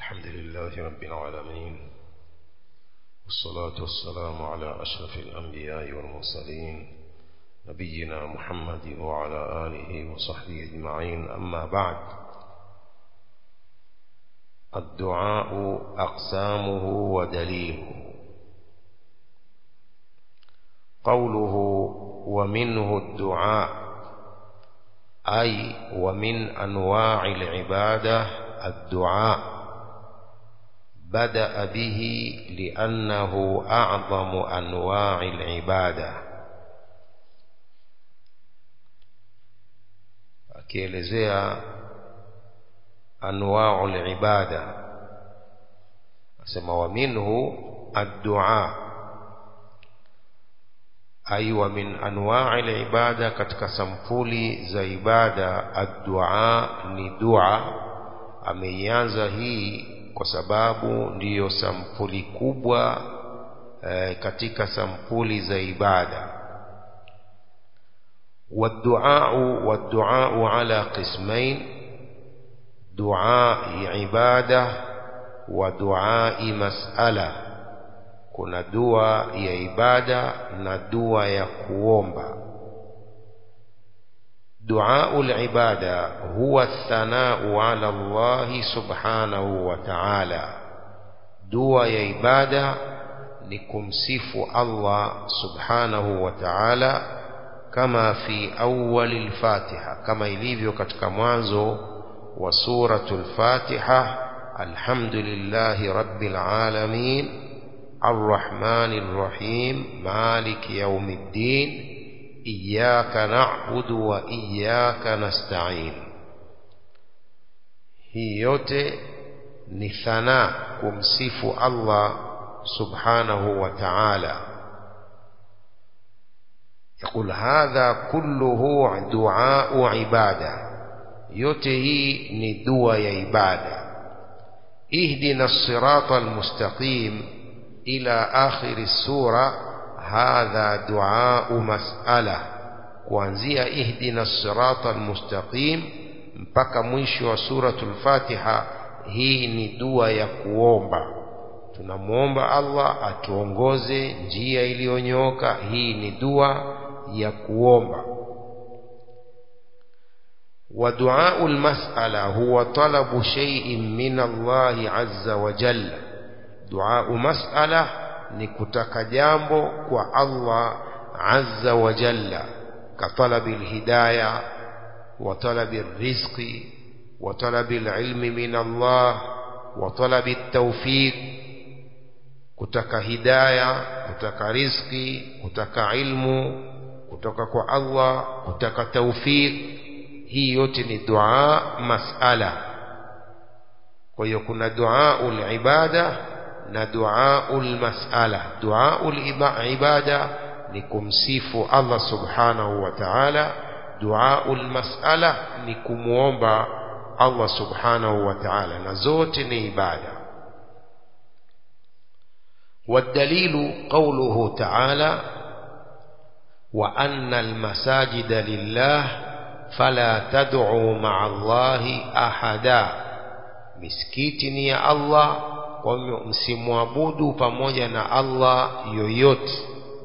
الحمد لله رب العالمين والصلاة والسلام على أشرف الأنبياء والمرسلين نبينا محمد وعلى آله وصحبه أجمعين أما بعد الدعاء أقسامه ودليله قوله ومنه الدعاء أي ومن أنواع العبادة الدعاء بدأ به لأنه أعظم أنواع العبادة akielezea anwau libada asema wa minhu addua ai wa min anwai libada katika sampuli za ibada addua ni dua ameianza hii kwa sababu ndiyo sampuli kubwa e, katika sampuli za ibada والدعاء والدعاء على قسمين دعاء عبادة ودعاء مسألة kuna dua ya ibada na dua ya kuomba دعاء العبادة هو الثناء على الله سبحانه وتعالى دعاء يا عبادة نكمسف الله سبحانه وتعالى كما في أول الفاتحة كما يليفيو katika mwanzo wa suratul Fatiha الحمد لله رب العالمين الرحمن الرحيم مالك يوم الدين إياك نعبد وإياك نستعين hii yote ni thana kumsifu Allah subhanahu wa ta'ala يقول هذا كله دعاء عبادة yote hii ni dua ya ibada اهدنا الصراط المستقيم إلى آخر السورة هذا دعاء مسألة kuanzia ihdina sirata almustaqim mpaka mwisho wa suratul Fatiha hii ni dua ya kuomba tunamwomba Allah atuongoze njia iliyonyooka hii ni dua ya kuomba ودعاء المسألة هو طلب شيء من الله عز وجل دعاء مسألة ni kutaka jambo kwa Allah azza wa jalla كطلب الهداية وطلب الرزق وطلب العلم من الله وطلب التوفيق kutaka hidaya kutaka riziki kutaka ilmu kutoka kwa Allah kutaka tawfiq hii yote ni dua masala kwa hiyo kuna dua ibada na duaul mas'ala duaul ibada ni kumsifu Allah subhanahu wa ta'ala duaul mas'ala ni kumuomba Allah subhanahu wa ta'ala na zote ni ibada والدليل قوله تعالى وأن المساجد لله فلا تدعوا مع الله أحدا مسكيتني يا الله kwa hivyo msimwabudu pamoja na Allah yoyote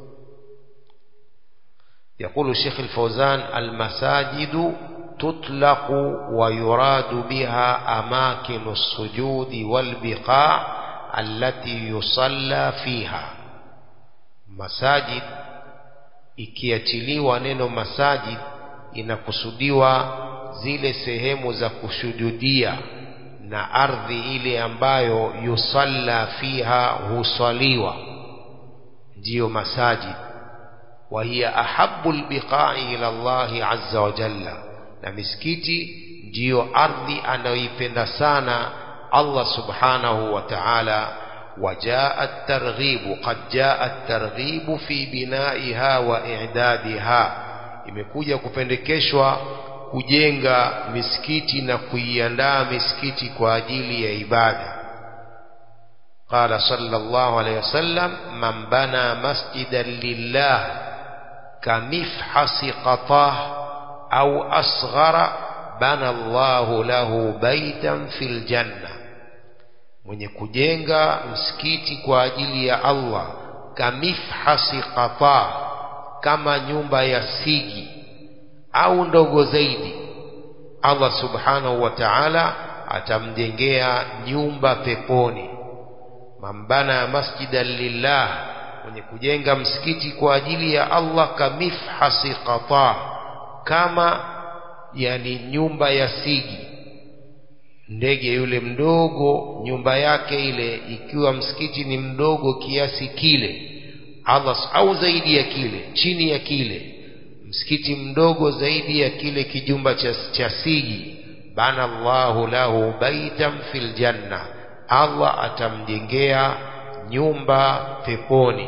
يقول الشيخ الفوزان المساجد تطلق ويراد بها أماكن السجود والبقاع التي يصلى فيها مساجد ikiachiliwa neno masajid inakusudiwa zile sehemu za kusujudia na ardhi ile ambayo yusalla fiha husaliwa ndiyo masajid wa hiya ahabbu albiqa'i ila Allah azza wa jalla na misikiti ndiyo ardhi anayoipenda sana Allah subhanahu wa ta'ala وجاء الترغيب قد جاء الترغيب في بنائها وإعدادها imekuja kupendekeshwa kujenga misikiti na kuiandaa misikiti kwa ajili ya ibada قال صلى الله عليه وسلم من بنى مسجدا لله كمفحص قطاه أو أصغر بنى الله له بيتا في الجنة mwenye kujenga msikiti kwa ajili ya Allah kamifhasi qata kama nyumba ya sigi au ndogo zaidi Allah subhanahu wa ta'ala atamjengea nyumba peponi mambana masjidan lillah mwenye kujenga msikiti kwa ajili ya Allah kamifhasi qata kama yani nyumba ya sigi ndege yule mdogo nyumba yake ile ikiwa msikiti ni mdogo kiasi kile Allah au zaidi ya kile chini ya kile msikiti mdogo zaidi ya kile kijumba cha, cha sigi bana Allahu lahu baitan fil janna Allah atamjengea nyumba peponi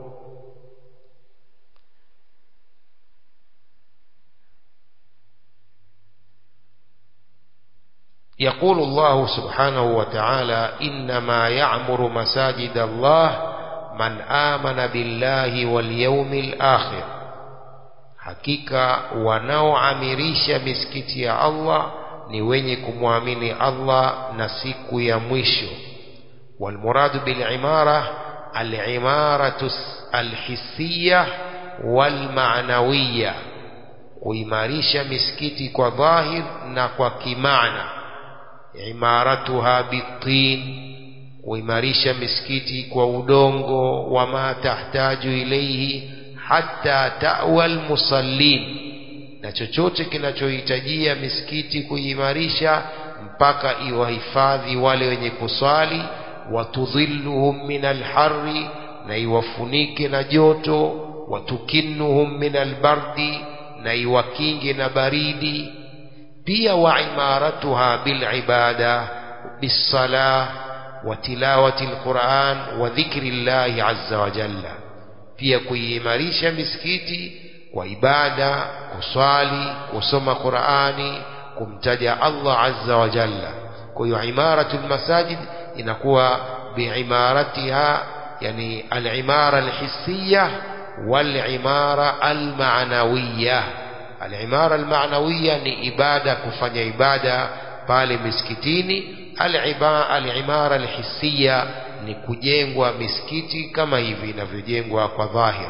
يقول الله سبحانه وتعالى إنما يعمر مساجد الله من آمن بالله واليوم الآخر hakika wanaoamirisha misikiti ya Allah ni wenye kumwamini Allah na siku ya mwisho walmuradu bilimara alimaratu alhisiya walmaanawiya kuimarisha misikiti kwa dhahir na kwa kimaana imaratuha bitin kuimarisha misikiti kwa udongo wama tahtaju ilaihi hata tawa almusallin na chochote kinachohitajia misikiti kuimarisha mpaka iwahifadhi wale wenye kuswali watudhilluhum min alharri na iwafunike na joto watukinnuhum min albardi na iwakinge na baridi pia wa imaratuha bilibada bisalah wa tilawati alquran wa dhikri llahi azza wa jalla pia kuimarisha misikiti kwa ibada kuswali kusoma Qur'ani kumtaja Allah azza wa jalla kwa hiyo imaratu almasajid inakuwa biimaratiha yani al-imara al-hissiyah wal-imara al-ma'nawiyah al-imara al-ma'nawiyah ni ibada kufanya ibada pale misikitini al-imara al-hissiyah ni kujengwa misikiti kama hivi inavyojengwa kwa dhahir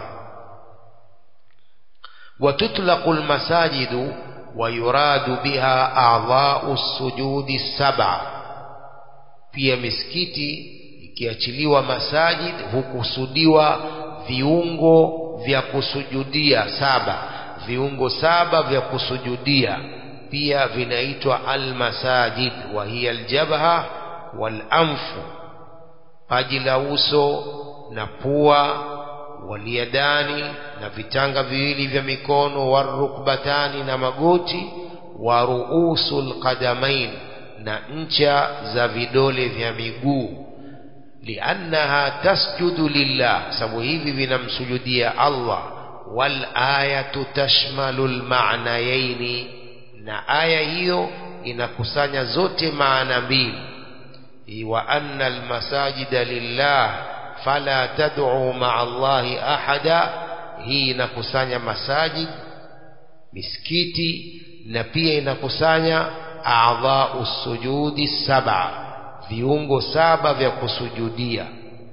وتطلق المساجد ويراد بها أعضاء السجود السبع pia misikiti ikiachiliwa masajid hukusudiwa viungo vya kusujudia saba viungo saba vya kusujudia pia vinaitwa almasajid wa hiya aljabha walanfu paji la uso na pua waliadani na vitanga viwili vya mikono warukbatani na magoti wa ruusul qadamain na ncha za vidole vya miguu liannaha tasjudu lillah sababu hivi vinamsujudia Allah wal ayatu tashmalu almaanayaini na aya hiyo inakusanya zote maana mbili wa anna almasajida lillah fala tad'u ma'a Allahi ahada hii inakusanya masajid misikiti na pia inakusanya a'dha'u sujudi saba viungo saba vya kusujudia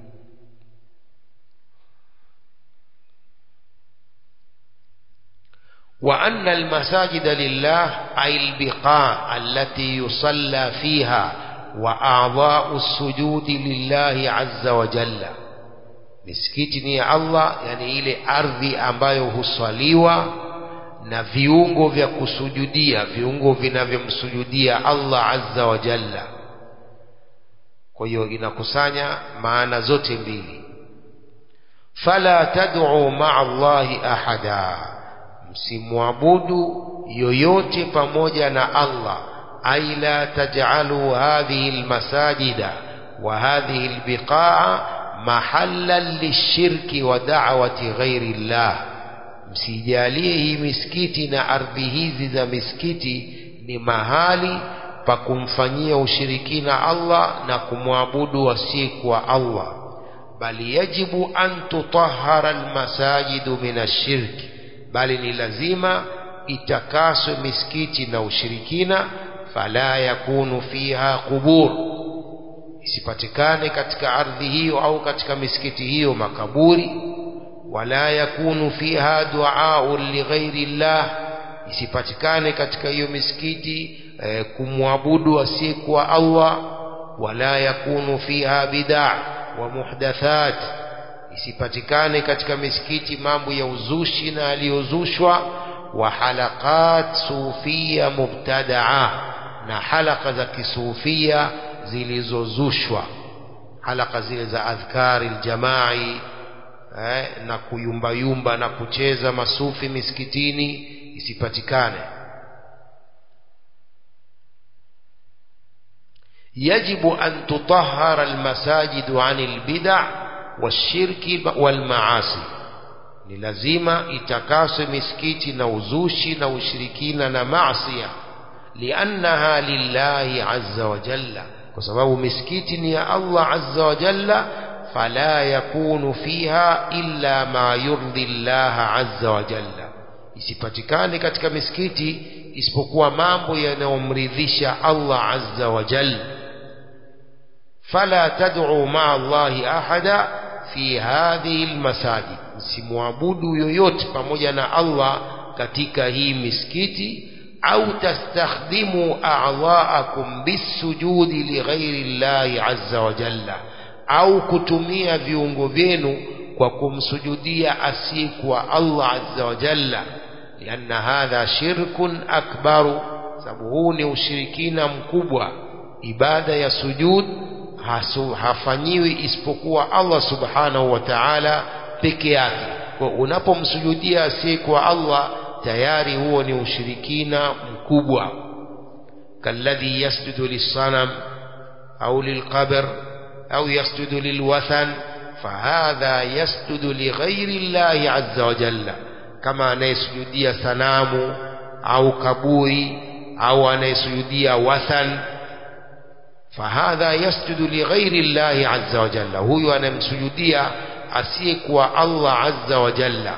وأن المساجد لله أي البقاع التي يصلى فيها وأعضاء السجود لله عز وجل misikiti ni ya Allah yani ile ardhi ambayo huswaliwa na viungo vya kusujudia viungo vinavyomsujudia Allah azza wa jalla kwa hiyo inakusanya maana zote mbili fala tad'u ma'a Allahi ahada msimwabudu yoyote pamoja na Allah ay la taj'alu hadhihi almasajida wa hadhihi albiqa'a mahallan lishirki wa da'wati ghairi Allah msijalie hii misikiti na ardhi hizi za misikiti ni mahali pa kumfanyia ushirikina Allah na kumwabudu asiyekuwa Allah bali yajibu an tutahhara almasajidu min ashirki bali ni lazima itakaswe misikiti na ushirikina fala yakunu fiha qubur isipatikane katika ardhi hiyo au katika misikiti hiyo makaburi wala yakunu fiha duaun lighairi llah isipatikane katika hiyo misikiti eh, kumwabudu asiyekuwa Allah wala yakunu fiha bid'a wa muhdathat isipatikane katika misikiti mambo ya uzushi na aliyozushwa wa halaqat sufia mubtadaa na halaka za kisufia zilizozushwa halaka zile za adhkari aljamai eh, na kuyumbayumba na kucheza masufi misikitini isipatikane يجب أن تطهر المساجد عن البدع والشرك والمعاصي ni lazima itakaswe misikiti na uzushi na ushirikina na maasiya liannaha lillahi azza wa jalla kwa sababu misikiti ni ya Allah azza wa jalla fala yakunu fiha illa ma yurdi Allah azza wa jalla isipatikane katika misikiti isipokuwa mambo yanayomridhisha Allah azza wa jalla fala tad'u ma'a Allahi ahada fi hadhihi almasajid msimwabudu yoyote pamoja na Allah katika hii misikiti au tastakhdimu a'dha'akum bisujudi lighairi Allahi azza wa jalla au kutumia viungo vyenu kwa kumsujudia asiyekuwa Allah azza wa jalla lianna hadha shirkun akbaru sababu huu ni ushirikina mkubwa ibada ya sujud hasu, hafanyiwi isipokuwa Allah subhanahu wa ta'ala peke yake kwa unapomsujudia asiyekuwa Allah tayari huo ni ushirikina mkubwa kalladhi yasjudu lisanam au lilqabr au yasjudu lilwathan fahadha yasjudu lighairi llahi azza wa jalla kama anayesujudia sanamu au kaburi au anayesujudia wathan fahadha yasjudu lighairi llahi azza wa jalla huyu anamsujudia asiyekuwa Allah azza wa jalla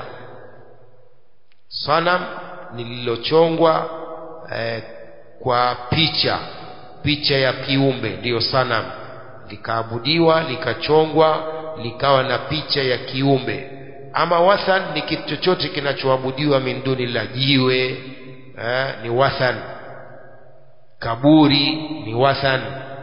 sanam lililochongwa eh, kwa picha picha ya kiumbe ndiyo sanam likaabudiwa likachongwa likawa na picha ya kiumbe ama wathan ni kitu chochote kinachoabudiwa min duni la jiwe eh, ni wathan kaburi ni wathan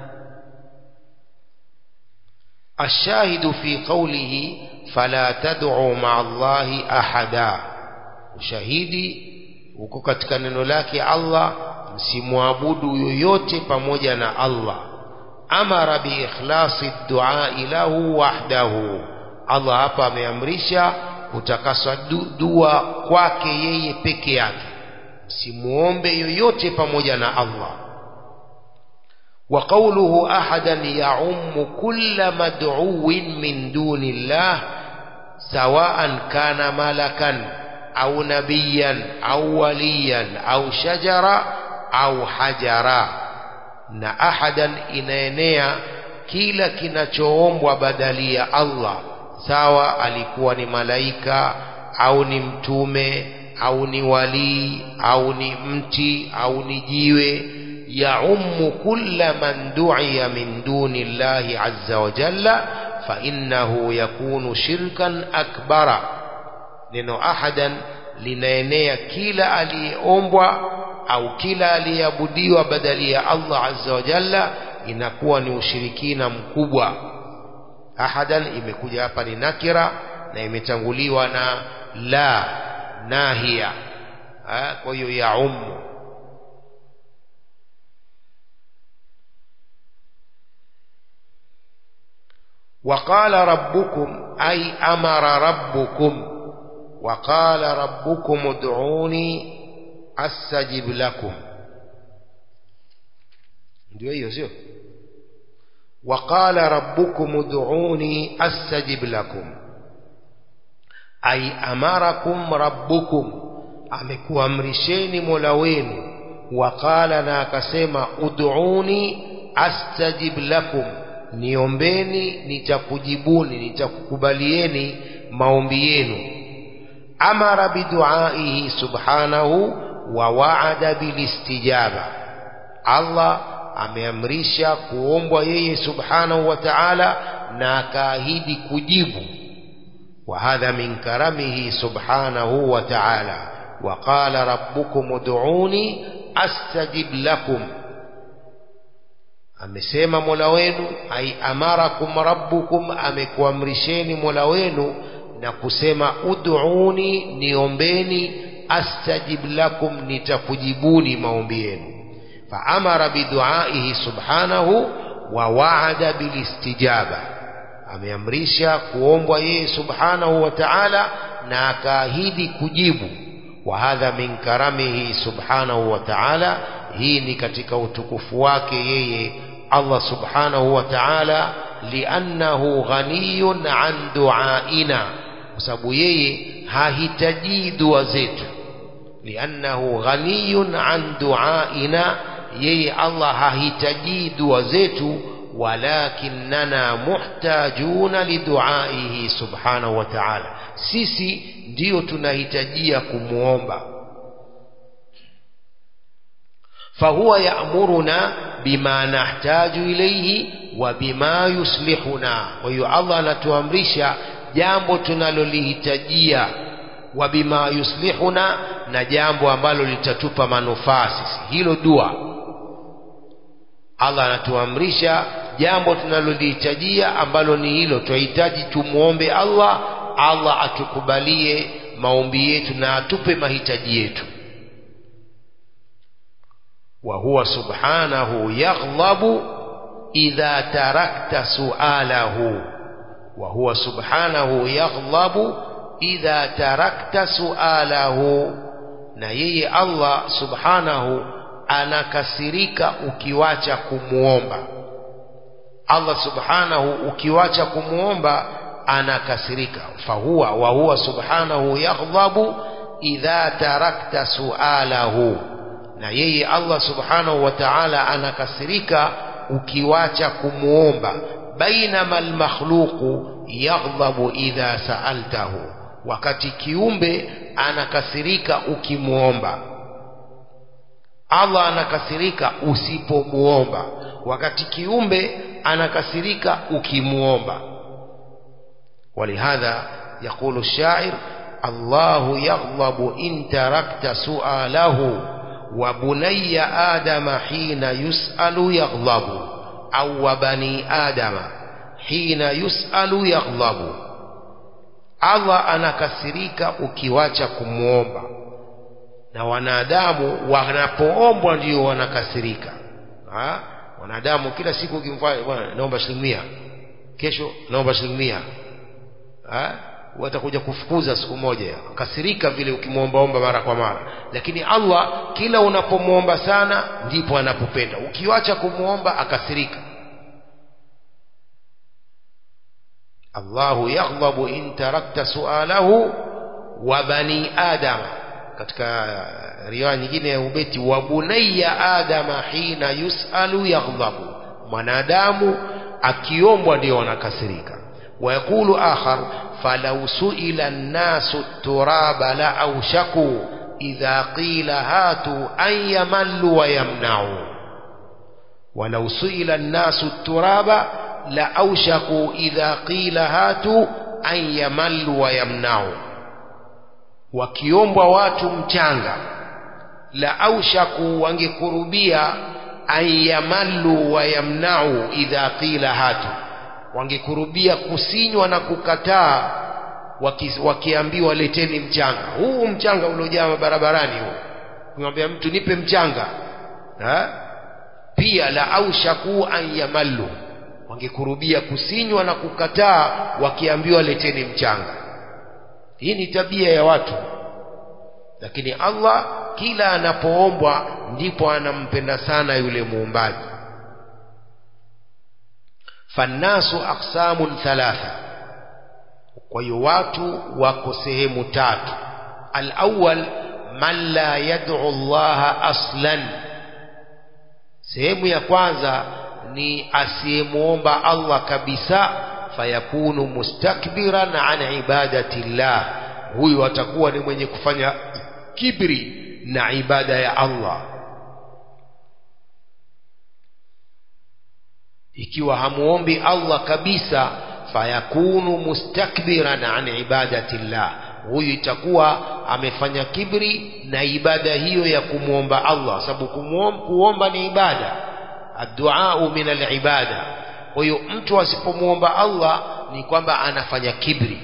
الشاهد في قوله فلا تدعوا مع الله أحدا ushahidi uko katika neno lake Allah msimwabudu yoyote pamoja na Allah amara bi ikhlasi du'a lahu wahdahu Allah hapa ameamrisha kutakaswa dua kwake yeye peke yake msimuombe yoyote pamoja na Allah وقوله أحدا يعم كل مدعو من دون الله سواء كان ملكا أو نبيا أو وليا أو شجرا أو حجرا na ahadan inaenea kila kinachoombwa badali ya Allah sawa alikuwa ni malaika au ni mtume au ni walii au ni mti au ni jiwe يعم كل من دعي من دون الله عز وجل فإنه يكون شركا أكبر neno ahadan linaenea kila aliyeombwa au kila aliyeabudiwa badali ya Allah azza wa jalla inakuwa ni ushirikina mkubwa ahadan imekuja hapa ni nakira na imetanguliwa na la nahia kwa hiyo yaumu وقال ربكم أي أمر ربكم وقال ربكم ادعوني أستجب لكم ndio hiyo sio وقال ربكم ادعوني أستجب لكم أي أمركم ربكم amekuamrisheni mola wenu waqala na akasema ud'uni astajib lakum niombeni nitakujibuni nitakukubalieni maombi yenu amara biduaihi subhanahu wa waada bilistijaba Allah ameamrisha kuombwa yeye subhanahu wa ta'ala na akaahidi kujibu وهذا من كرمه سبحانه وتعالى وقال ربكم ادعوني استجب لكم amesema mola wenu ai amarakum rabbukum amekuamrisheni mola wenu na kusema ud'uni niombeni astajib lakum nitakujibuni maombi yenu faamara biduaihi subhanahu wa waada bilistijaba ameamrisha kuombwa yeye subhanahu wa ta'ala na akaahidi kujibu wa hadha min karamihi subhanahu wa ta'ala hii ni katika utukufu wake yeye Allah subhanahu wa ta'ala liannahu ghaniyun an duaina kwa sababu yeye hahitaji dua zetu liannahu ghaniyun an duaina yeye Allah hahitaji dua zetu walakinana muhtajuna liduaihi subhanahu wa ta'ala sisi ndiyo tunahitajia kumuomba fahuwa ya'muruna bima nahtaju ilayhi wa bima yuslihuna kwa hiyo Allah anatuamrisha jambo tunalolihitajia wa bima yuslihuna na jambo ambalo litatupa manufaa sisi hilo dua Allah anatuamrisha jambo tunalolihitajia ambalo ni hilo tunahitaji tumuombe Allah Allah atukubalie maombi yetu na atupe mahitaji yetu wa huwa subhanahu yaghlabu idha tarakta sualahu wa huwa subhanahu yaghlabu idha tarakta sualahu na yeye Allah subhanahu anakasirika ukiwacha kumuomba Allah subhanahu ukiwacha kumuomba anakasirika fahuwa wa huwa subhanahu yaghdhabu idha tarakta sualahu na yeye Allah subhanahu wa ta'ala anakasirika ukiwacha kumuomba bainama almakhluqu yaghdhabu idha sa'altahu wakati kiumbe anakasirika ukimuomba Allah anakasirika usipomuomba wakati kiumbe anakasirika ukimuomba ولهذا يقول الشاعر الله يغضب إن تركت سؤاله وبني آدم حين يسأل يغضب أو وبني آدم حين يسأل يغضب Allah anakasirika ukiwacha kumwomba na wanadamu wanapoombwa ndio wanakasirika ha? wanadamu kila siku ukimfanya bwana naomba shilingi mia kesho naomba shilingi mia watakuja kufukuza siku moja kasirika vile ukimwombaomba mara kwa mara lakini Allah kila unapomwomba sana ndipo anapopenda ukiwacha kumwomba akasirika Allahu yaghdhabu in tarakta sualahu wa bani adama katika riwaya nyingine ya ubeti wa bunayya adama hina yusalu yaghdhabu mwanadamu akiombwa ndio anakasirika ويقول آخر فلو سئل الناس التراب لأوشكوا إذا قيل هاتوا أن يملوا ويمنعوا ولو سئل الناس التراب لأوشكوا إذا قيل هاتوا أن يملوا ويمنعوا wakiombwa watu mchanga la aushaku wangekurubia an yamallu wa yamnau idha qila hatu wangekurubia kusinywa na kukataa waki, wakiambiwa leteni mchanga huu mchanga uliojaa barabarani huu kumwambia mtu nipe mchanga ha? pia la aushaku an yamallu wangekurubia kusinywa na kukataa wakiambiwa leteni mchanga hii ni tabia ya watu lakini Allah kila anapoombwa ndipo anampenda sana yule muumbaji fannasu aqsamun thalatha kwa hiyo watu wako sehemu tatu alawwal man la yad'u Allah aslan sehemu ya kwanza ni asiyemuomba Allah kabisa fayakunu mustakbiran an ibadati llah huyu atakuwa ni mwenye kufanya kibri na ibada ya Allah ikiwa hamuombi Allah kabisa fayakunu mustakbiran an ibadati llah huyu itakuwa amefanya kibri na ibada hiyo ya kumwomba Allah sababu kuomba ni ibada adduau min alibada kwa hiyo mtu asipomwomba Allah ni kwamba anafanya kibri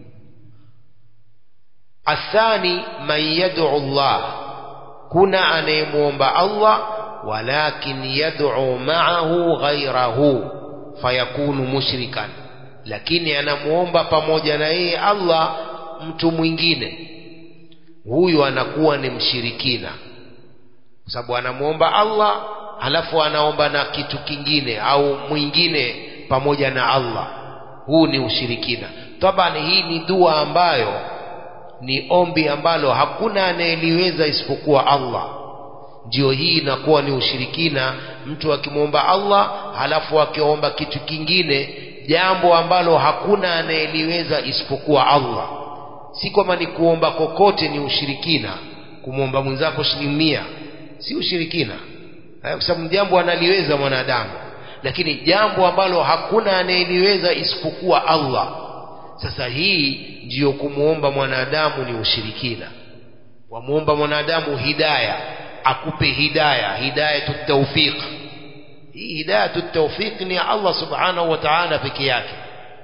athani man yad'u Allah kuna anayemwomba Allah walakin yad'u ma'ahu ghayrahu fayakunu mushrikan lakini anamuomba pamoja na yeye Allah mtu mwingine huyu anakuwa ni mshirikina kwa sababu anamuomba Allah halafu anaomba na kitu kingine au mwingine pamoja na Allah huu ni ushirikina tabani hii ni dua ambayo ni ombi ambalo hakuna anayeliweza isipokuwa Allah ndio hii inakuwa ni ushirikina mtu akimwomba Allah halafu akiomba kitu kingine jambo ambalo hakuna anayeliweza isipokuwa Allah si kwamba ni kuomba kokote ni ushirikina kumwomba mwenzako shilingi mia si ushirikina kwa sababu jambo analiweza mwanadamu lakini jambo ambalo hakuna anayeliweza isipokuwa Allah sasa hii ndiyo kumwomba mwanadamu ni ushirikina wamwomba mwanadamu hidaya akupe hidaya hidayatu tawfiq hii hidayatu tawfiq ni Allah subhanahu wa ta'ala peke yake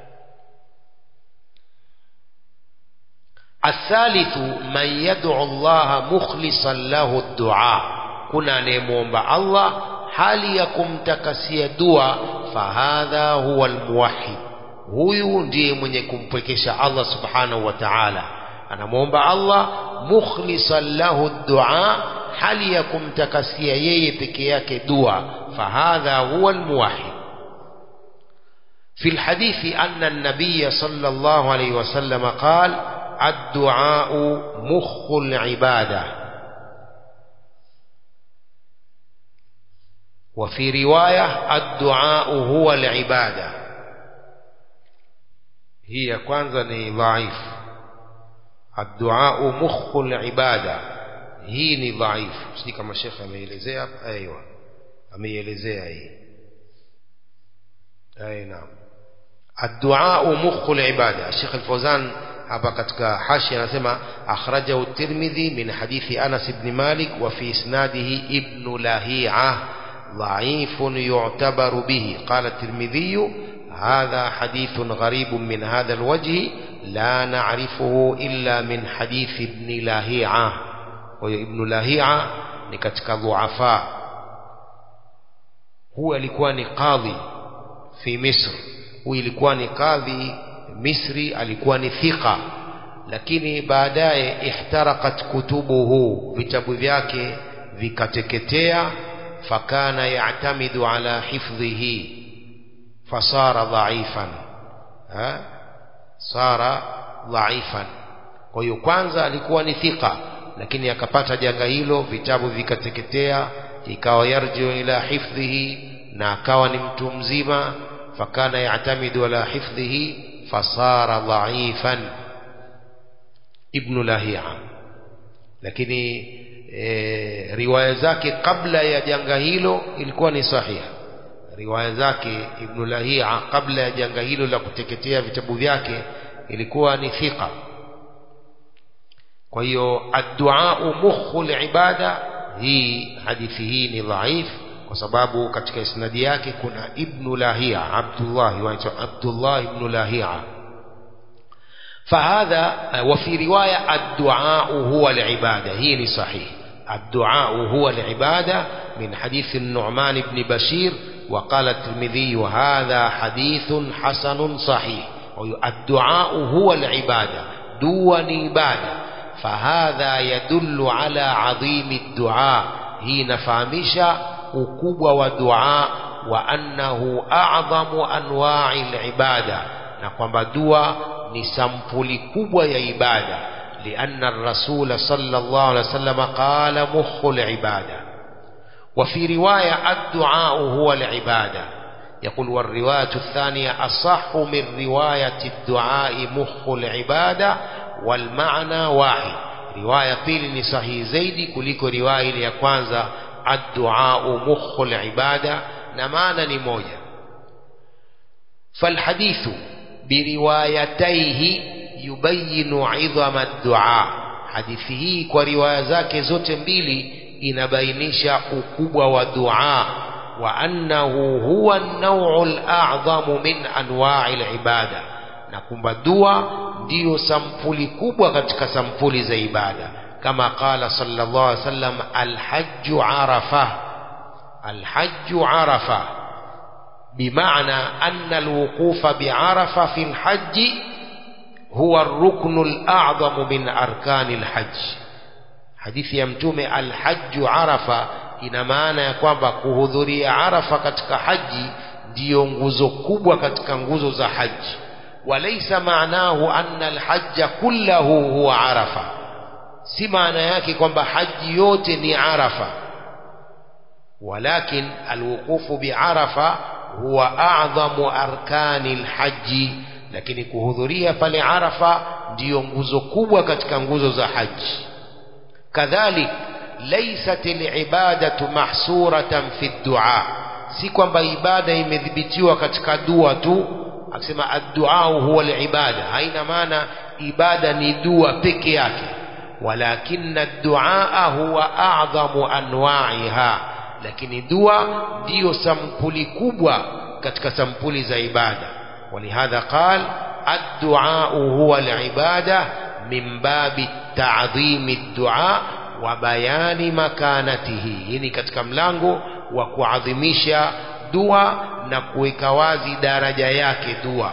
الثالث من يدعو الله مخلصا له الدعاء kuna anayemwomba Allah hali ya kumtakasia dua fahadha huwa almuwahhid huyu ndiye mwenye kumpwekesha Allah subhanahu wa ta'ala anamwomba Allah mukhlisan lahu dua hali ya kumtakasia yeye peke yake dua fahadha huwa almuwahhid في الحديث أن النبي صلى الله عليه وسلم قال الدعاء مخ العبادة وفي رواية الدعاء هو العبادة هي kwanza ni ضعيف الدعاء مخ العبادة hii ni dhaifu si kama shekhe ameelezea aiwa ameielezea hii ai naam الدعاء مخ العبادة الشيخ الفوزان hapa katika hashi anasema akhrajahu at-Tirmidhi min hadithi Anas ibn Malik wa fi isnadihi ibn Lahi'a ضعيف يعتبر به قال الترمذي هذا حديث غريب من هذا الوجه لا نعرفه إلا من حديث ابن لاهيعة وابن لاهيعة نكتك ضعفاء هو لكوان قاضي في مصر هو لكوان قاضي مصري alikuwa ni thika lakini baadaye ihtarakat kutubuhu vitabu vyake vikateketea fakana ya'tamidu ala hifdhihi fasara dhaifan ha sara dhaifan kwa hiyo kwanza alikuwa ni thika lakini akapata janga hilo vitabu vikateketea ikawa yarjiu ila hifdhihi na akawa ni mtu mzima fakana ya'tamidu ala hifdhihi fasara dhaifan ibn lahia lakini e, riwaya zake kabla ya janga hilo ilikuwa ni sahiha riwaya zake ibn lahia kabla ya janga hilo la kuteketea vitabu vyake ilikuwa ni thika kwa hiyo addu'a mukhu ibada hii hadithi hii ni dhaif kwa sababu katika isnadi yake kuna ibn lahia abdullah waitwa abdullah ibn lahia فهذا وفي رواية الدعاء هو العبادة هي صحيح الدعاء هو العبادة من حديث النعمان بن بشير وقال الترمذي هذا حديث حسن صحيح الدعاء هو العبادة دون عبادة فهذا يدل على عظيم الدعاء هي نفهمش ukubwa wa dua wa annahu a'zamu anwa'i al-ibada na kwamba dua ni sampuli kubwa ya ibada lianna ar-rasul sallallahu alaihi wasallam qala mukhul ibada wa fi riwaya ad-du'a huwa al-ibada يقول والرواية الثانية أصح من رواية الدعاء مخ العبادة والمعنى واحد رواية بيل صحيح زيدي كليكو رواية ya kwanza الدعاء مخ العبادة na maana ni moja falhadithu biriwayataihi yubayinu idhama dua hadithi hii kwa riwaya zake zote mbili inabainisha ukubwa wa dua wa annahu huwa an-naw'u al-a'zamu min anwa'i al-ibada na kwamba dua ndiyo sampuli kubwa katika sampuli za ibada kama qala sallallahu alaihi wasallam al-hajju arafa al-hajju arafa بمعنى أن الوقوف بعرفة في الحج هو الركن الأعظم من أركان الحج حديث يمتوم الحج عرفة ina maana ya kwamba kuhudhuria arafa katika haji ndiyo nguzo kubwa katika nguzo za haji walaisa maanahu anna alhajja kullahu huwa arafa si maana yake kwamba haji yote ni arafa walakin alwuqufu biarafa huwa a'dhamu arkani alhaji lakini kuhudhuria pale arafa ndiyo nguzo kubwa katika nguzo za haji kadhalik laysat alibadatu mahsuratan fi du'a si kwamba ibada imedhibitiwa katika dua tu akisema ad-du'a huwa alibada haina maana ibada ni dua peke yake walakinna ad-du'a huwa a'dhamu anwa'iha lakini dua ndiyo sampuli kubwa katika sampuli za ibada ولهذا قال الدعاء هو العبادة من باب تعظيم الدعاء وبيان مكانته يعني katika mlango wa kuadhimisha dua na kuweka wazi daraja yake dua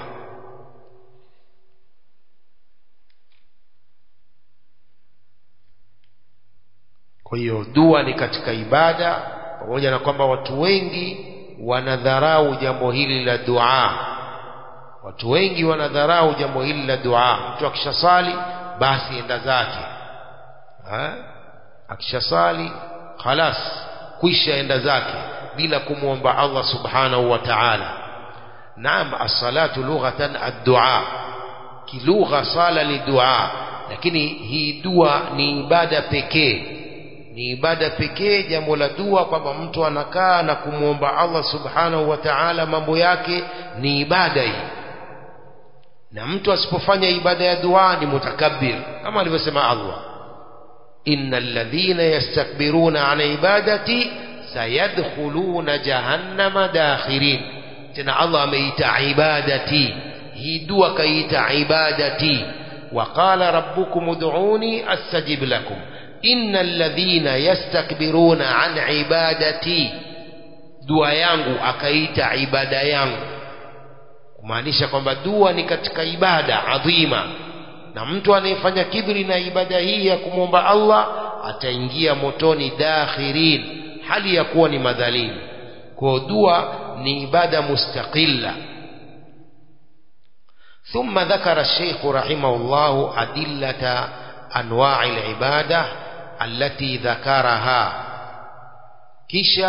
kwa hiyo dua ni katika ibada pamoja na kwamba watu wengi wanadharau jambo hili la dua watu wengi wanadharau jambo hili la dua mtu akishasali basi enda zake akishasali khalas kwisha enda zake bila kumwomba Allah subhanahu wa ta'ala naam as-salatu lughatan ad-du'a kilugha sala ni dua lakini hii dua ni ibada pekee ni ibada pekee jambo la dua kwamba mtu anakaa na kumwomba Allah subhanahu wa ta'ala mambo yake ni ibada hii na mtu asipofanya ibada ya dua ni mutakabbir kama alivyosema Allah innal ladhina yastakbiruna an ibadati sayadkhuluna jahannama dakhirin tena Allah ameita ibadati hii dua kaita ibadati وقال ربكم ادعوني استجب لكم إن الذين يستكبرون عن عبادتي dua yangu akaita ibada yangu kumaanisha kwamba dua ni katika ibada adhima na mtu anayefanya kibri na ibada hii ya kumwomba Allah ataingia motoni dakhirin hali ya kuwa ni madhalili kwa dua ni ibada mustaqilla ثم ذكر الشيخ رحمه الله أدلة أنواع العبادة التي ذكرها كيشا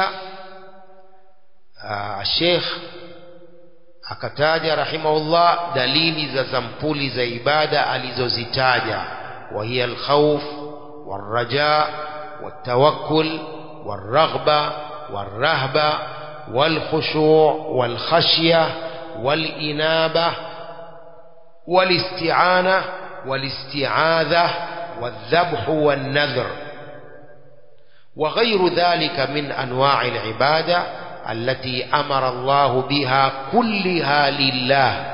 آه الشيخ akataja rahimahullah dalili za sampuli za ibada alizozitaja wa hiya alkhawf والرجاء والتوكل والرغبة والرهبة والخشوع والخشية والإنابة والاستعانة والاستعاذة والذبح والنذر وغير ذلك من أنواع العبادة التي أمر الله بها كلها لله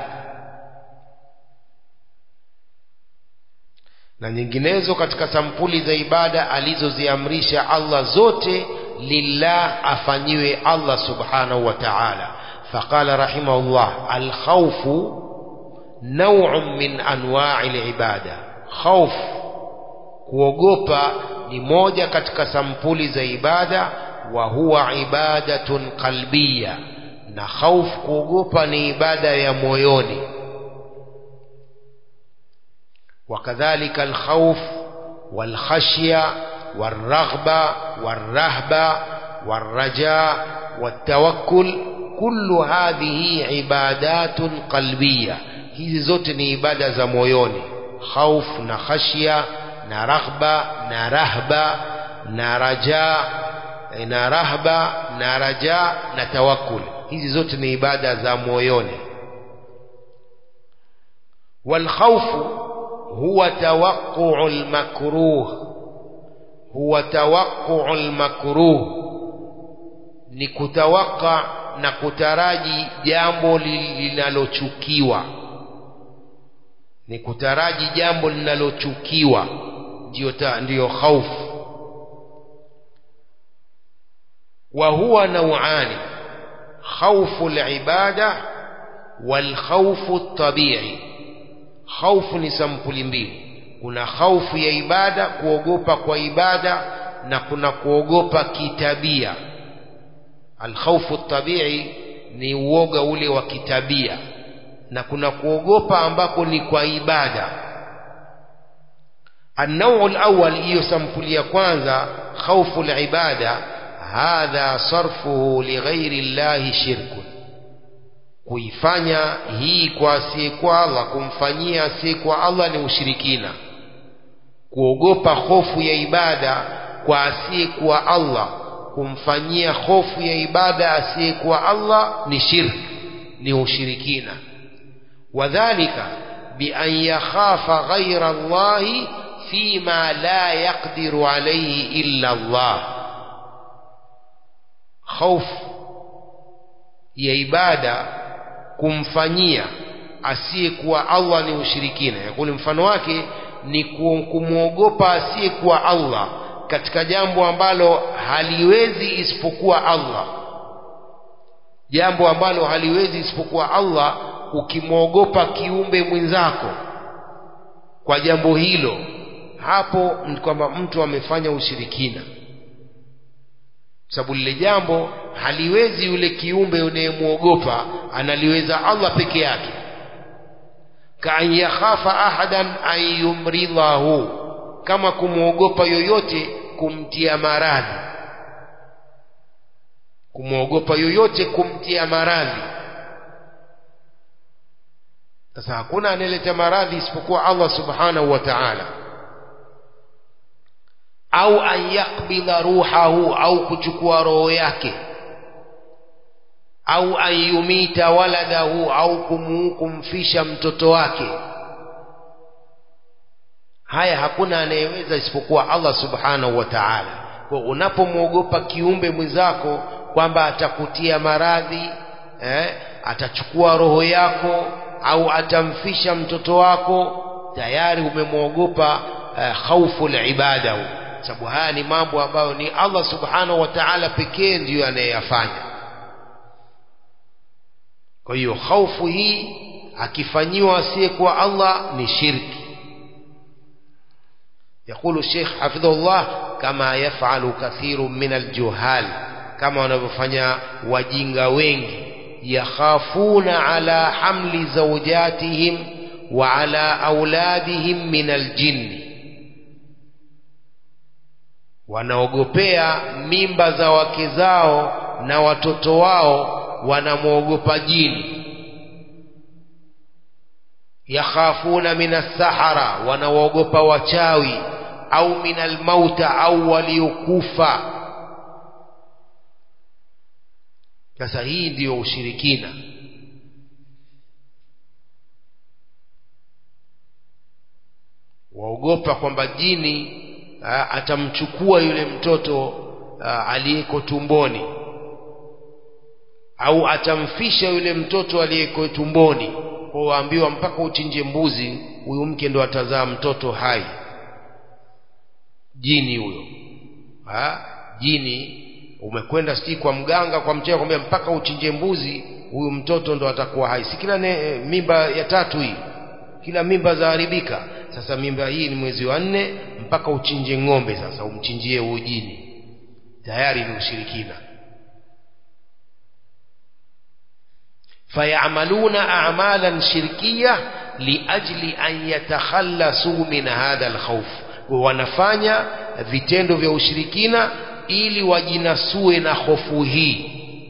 na nyinginezo katika sampuli za ibada alizoziamrisha Allah zote lillah afanyiwe Allah subhanahu wa ta'ala faqala rahimahullah alkhawfu naw'un min anwa'i alibada khawf kuogopa ni moja katika sampuli za ibada wa huwa ibadatun qalbiyya na khawf kuogopa ni ibada ya moyoni وكذلك الخوف والخشية والرغبة والرهبة والرجاء والتوكل كل هذه عبادات قلبية hizi zote ni ibada za moyoni khauf na khashia na raghba na rahba na raja na rahba na raja na tawakkul hizi zote ni ibada za moyoni والخوف هو توقع المكروه هو توقع المكروه ni kutawaka na kutaraji jambo linalochukiwa ni kutaraji jambo linalochukiwa ndio ndio khaufu wa huwa nauani khaufu alibada wal khaufu tabi'i khaufu ni sampuli mbili kuna khaufu ya ibada kuogopa kwa ibada na kuna kuogopa kitabia alkhaufu tabi'i ni uoga ule wa kitabia na kuna kuogopa ambako ni kwa ibada النوع الأول hiyo sampuli ya kwanza khaufu alibada hadha sarfuhu lighairi llahi shirkun kuifanya hii kwa asiyekuwa Allah kumfanyia asiyekuwa Allah ni ushirikina kuogopa hofu ya ibada kwa asiyekuwa Allah kumfanyia hofu ya ibada asiyekuwa Allah ni shirk ni ushirikina wadhalika bian yakhafa ghaira Allahi fima la yaqdiru alayhi illa Allah hofu ya ibada kumfanyia asiyekuwa Allah ni ushirikina yakuli mfano wake ni kumwogopa asiyekuwa Allah katika jambo ambalo haliwezi isipokuwa Allah jambo ambalo haliwezi isipokuwa Allah ukimwogopa kiumbe mwenzako kwa jambo hilo hapo ni kwamba mtu amefanya ushirikina sababu lile jambo haliwezi yule kiumbe unayemwogopa analiweza Allah peke yake kaan yakhafa ahadan an yumridhahu kama kumwogopa yoyote kumtia maradhi kumwogopa yoyote kumtia maradhi sasa hakuna anayeleta maradhi isipokuwa Allah subhanahu wa ta'ala au an yakbidha ruhahu au kuchukua roho yake au an yumita waladahu au kumu, kumfisha mtoto wake haya hakuna anayeweza isipokuwa Allah subhanahu wa ta'ala kwa unapomwogopa kiumbe mwenzako kwamba atakutia maradhi eh, atachukua roho yako au atamfisha mtoto wako tayari umemwogopa eh, khaufu ibada sababu haya ni mambo ambayo ni Allah subhanahu wa ta'ala pekee ndiyo anayeyafanya kwa hiyo khaufu hii akifanyiwa asiyekuwa Allah ni shirki يقول الشيخ حفظه الله كما يفعل كثير من الجهال كما wanavyofanya wajinga wengi yakhafuna ala hamli zawjatihim wa ala auladihim min aljinni wanaogopea mimba za wake zao na watoto wao wanamwogopa jini yakhafuna min assahara wanawaogopa wachawi au min almauta au waliokufa sasa hii ndiyo ushirikina waogopa kwamba jini a, atamchukua yule mtoto aliyeko tumboni au atamfisha yule mtoto aliyeko tumboni kwa waambiwa mpaka uchinje mbuzi huyu mke ndo atazaa mtoto hai jini huyo ha? jini umekwenda sijui kwa mganga kwa mchea kwambia mpaka uchinje mbuzi huyu mtoto ndo atakuwa hai si kila ne, mimba ya tatu hii kila mimba zaharibika sasa mimba hii ni mwezi wa nne mpaka uchinje ng'ombe sasa umchinjie huyu jini tayari ni ushirikina فيعملون أعمالا شركية لأجل أن يتخلصوا من هذا الخوف wanafanya vitendo vya ushirikina ili wajinasue na hofu hii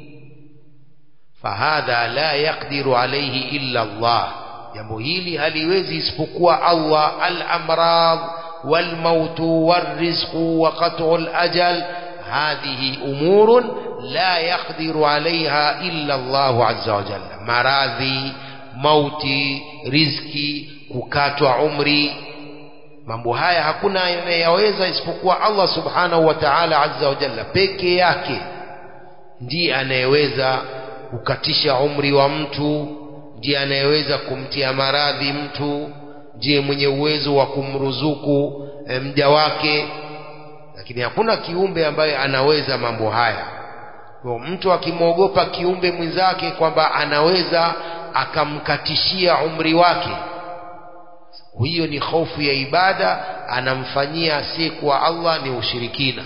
fahadha la yaqdiru alayhi illa Allah jambo hili haliwezi isipokuwa Allah al-amrad wal-maut war-rizq wa qat'u al-ajal hadhihi umurun la yaqdiru alaiha illa Allahu azza wa jalla maradhi mauti rizki kukatwa umri mambo haya hakuna anayeyaweza isipokuwa Allah subhanahu wa ta'ala azza wa jalla peke yake ndiye anayeweza kukatisha umri wa mtu ndiye anayeweza kumtia maradhi mtu ndiye mwenye uwezo wa kumruzuku e, mja wake lakini hakuna kiumbe ambaye anaweza mambo haya kwa mtu akimwogopa kiumbe mwenzake kwamba anaweza akamkatishia umri wake hiyo ni hofu ya ibada anamfanyia asiyekuwa Allah ni ushirikina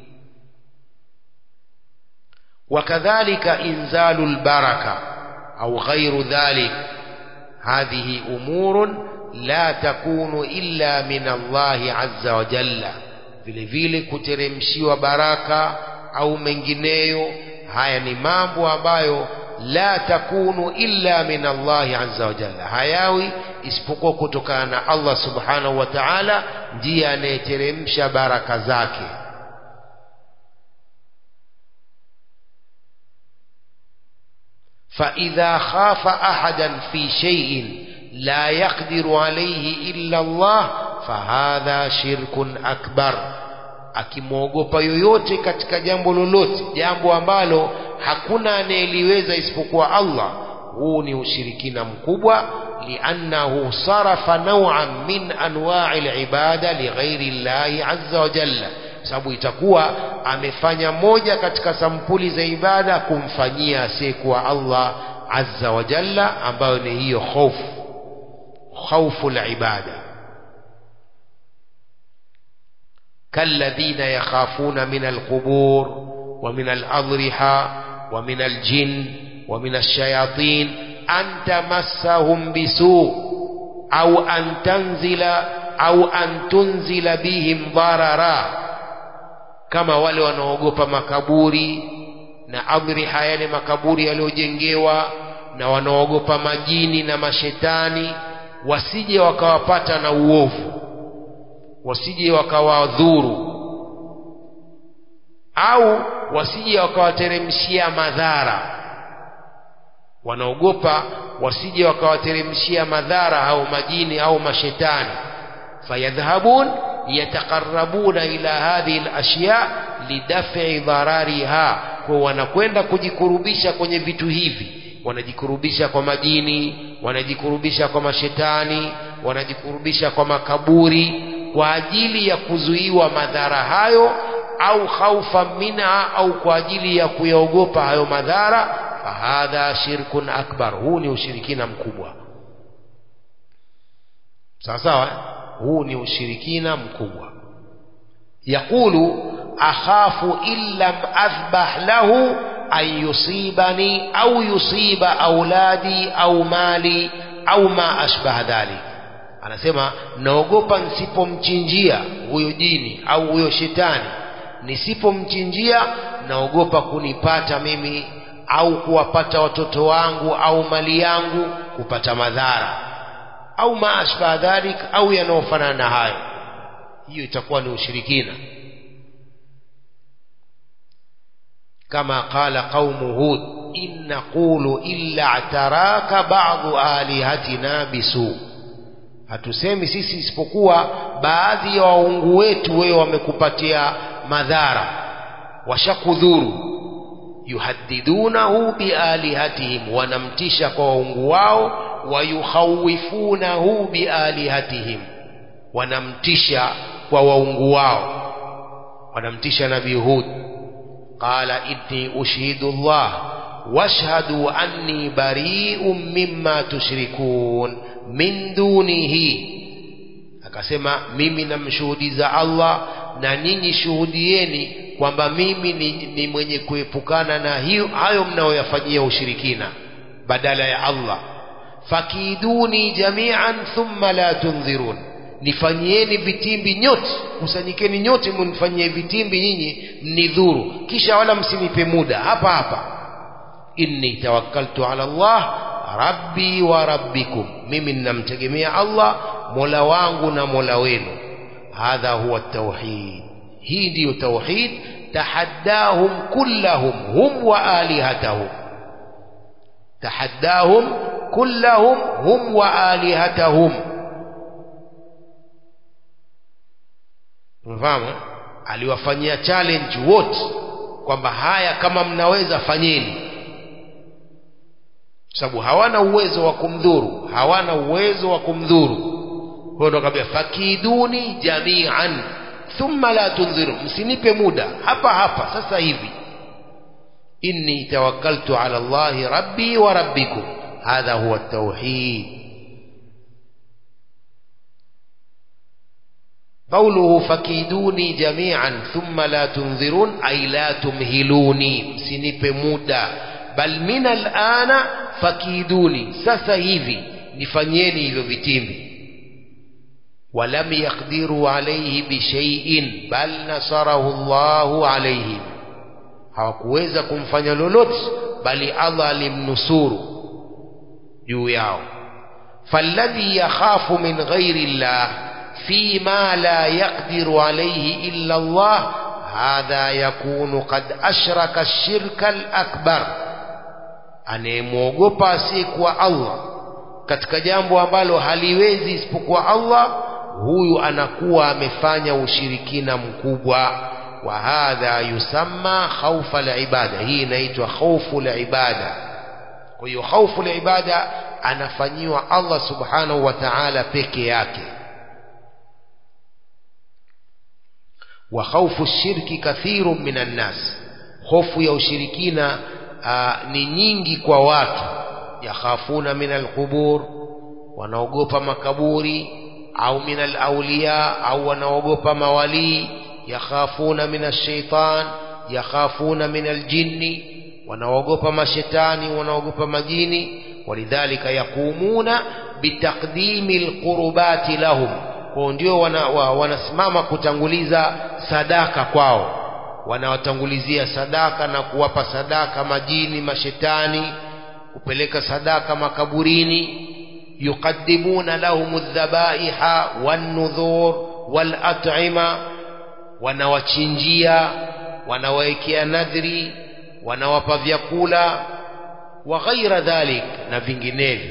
wakadhalika inzalu lbaraka au ghairu dhalik hadhihi umurun la takunu illa min Allahi azza wa jalla vile vile kuteremshiwa baraka au mengineyo haya ni mambo ambayo la takunu illa min Allahi azza wa jalla hayawi isipokuwa kutokana na Allah subhanahu wa ta'ala ndiye anayeteremsha baraka zake فإذا خاف أحدا في شيء لا يقدر عليه إلا الله فهذا شرك أكبر akimwogopa yoyote katika jambo lolote jambo ambalo hakuna anayeliweza isipokuwa Allah huu ni ushirikina mkubwa liannahu sarafa naw'an min anwa'i al-ibada lighairi llahi azza wa jalla sababu itakuwa amefanya moja katika sampuli za ibada kumfanyia asiyekuwa Allah azza wa jalla ambayo ni hiyo hofu khawfu al-ibada كالذين يخافون من القبور ومن الأضرحة ومن الجن ومن الشياطين أن تمسهم بسوء أو أن تنزل أو أن تنزل بهم ضررا كما wale wanaogopa makaburi na adhriha yale makaburi yaliyojengewa na wanaogopa majini na mashetani wasije wakawapata na uovu wasije wakawadhuru au wasije wakawateremshia madhara wanaogopa wasije wakawateremshia madhara au majini au mashetani fayadhhabun yataqarrabuna ila hadhihi alashya lidaf'i dharariha kwa wanakwenda kujikurubisha kwenye vitu hivi wanajikurubisha kwa majini wanajikurubisha kwa mashetani wanajikurubisha kwa makaburi kwa ajili ya kuzuiwa madhara hayo au khaufa minha au kwa ajili ya kuyaogopa hayo madhara fahadha shirkun akbar huu ni ushirikina mkubwa sawa sawa huu ni ushirikina mkubwa yaqulu akhafu in lam athbah lahu an yusibani au yusiba auladi au mali au ma ashbaha dhalik anasema naogopa nisipomchinjia huyo jini au huyo shetani nisipomchinjia naogopa kunipata mimi au kuwapata watoto wangu au mali yangu kupata madhara au maashbaha dhalik au yanayofanana na hayo hiyo itakuwa ni ushirikina kama qala qaumu hud in naqulu illa ataraka ba'dhu alihatina bisu hatusemi sisi isipokuwa baadhi ya waungu wetu wewe wamekupatia madhara washakudhuru yuhaddidunahu bialihatihim wanamtisha kwa waungu wao wayukhawifunahu bialihatihim wanamtisha kwa waungu wao wanamtisha nabii hud qala inni ushhidu llah washhadu anni bari'un mimma tushrikun min dunihi akasema mimi namshuhudiza Allah na ninyi shuhudieni kwamba mimi ni, ni mwenye kuepukana na hiyo hayo mnayoyafanyia ushirikina badala ya Allah fakiduni jami'an thumma la tunzirun nifanyieni vitimbi nyote kusanyikeni nyote mnifanyie vitimbi nyinyi mnidhuru kisha wala msinipe muda hapa hapa inni tawakkaltu ala Allah rabbi wa rabbikum mimi ninamtegemea Allah mola wangu na mola wenu hadha huwa tauhid hii ndiyo tauhid tahaddahum kullahum hum wa alihatahum tahaddahum kullahum hum wa alihatahum umefahamu aliwafanyia challenge wote kwamba haya kama mnaweza fanyeni sababu hawana uwezo wa kumdhuru hawana uwezo wa kumdhuru kwa ndo akambia fakiduni jamian thumma la tunziru msinipe muda hapa hapa sasa hivi inni tawakkaltu ala allahi rabbi wa rabbikum hadha huwa at-tauhid قوله فكيدوني جميعا ثم لا تنذرون أي لا تمهلوني msinipe muda bal min alana fakiduni sasa hivi nifanyeni hivyo vitimbi ولم يقدروا عليه بشيء بل نصره الله عليهم hawakuweza kumfanya lolote bali Allah alimnusuru juu yao falladhi yakhafu min ghairi llah فيما لا يقدر عليه إلا الله هذا يكون قد أشرك الشرك الأكبر anayemwogopa asiyekuwa Allah katika jambo ambalo haliwezi isipokuwa Allah huyu anakuwa amefanya ushirikina mkubwa wa hadha yusamma khaufa alibada hii inaitwa khaufu alibada kwa hiyo khaufu alibada anafanyiwa Allah subhanahu wa ta'ala peke yake wa khaufu shirki kathiru minan nas hofu ya ushirikina aa, ni nyingi kwa watu yakhafuna min alqubur wanaogopa makaburi au min alawliya au wanaogopa mawalii yakhafuna min alshaitan yakhafuna min aljinni wanaogopa mashetani wanaogopa majini walidhalika yaqumuna bitaqdimi alqurbati lahum kwao ndio wana, wa, wanasimama kutanguliza sadaka kwao wanawatangulizia sadaka na kuwapa sadaka majini mashetani kupeleka sadaka makaburini yuqaddimuna lahum dhabaiha wannudhur walat'ima wanawachinjia wanawawekea nadhri wanawapa vyakula wa ghaira dhalik na vinginevyo